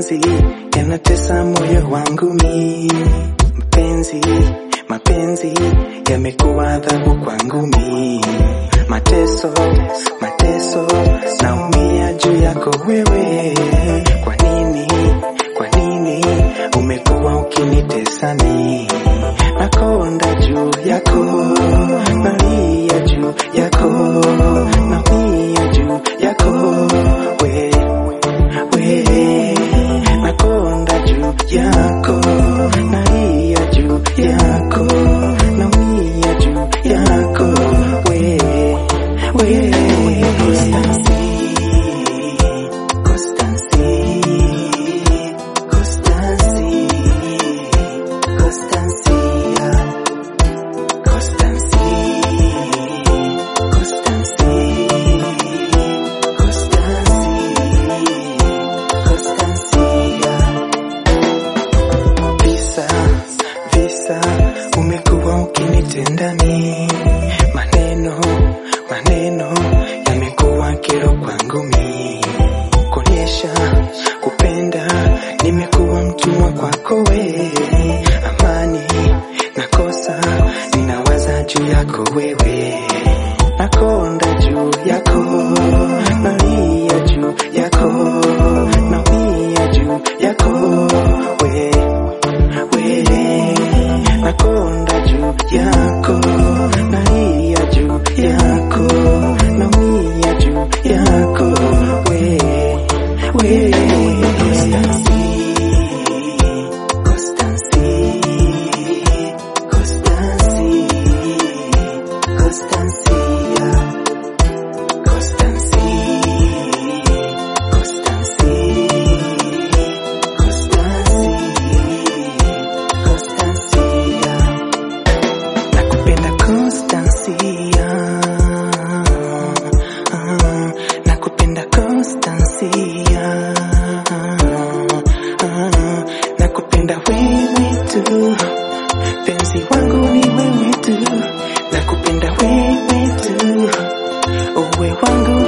mapenzi yanatesa moyo wangu mi mpenzi mapenzi yamekuwa adhabu kwangu mi mateso mateso naumia juu yako wewe kwa nini kwa nini umekuwa ukinitesa mi nakonda juu yako nalia juu yako naumia juu yako we we nakonda juu yako nalia juu yako naumia juu yako we we Constancy Constancy Constancy Constancy Constancy Constancy Visa visa umekuwa ukinitenda mi maneno maneno yamekuwa kero kwangu mi kuonyesha kupenda nimekuwa mtumwa kwako we amani nakosa ninawaza juu yako wewe nakonda juu yako nalia juu yako naumia juu yako we we nakonda juu yako nalia juu yako naumia juu yako we we Constancy Constancy Constancy Constancy Constancy Constancy Constancy Nakupenda Constancia Ah, Nakupenda Constancia Ah, Nakupenda wewe tu Penzi wangu ni wewe tu Nakupenda wewe tu Uwe wangu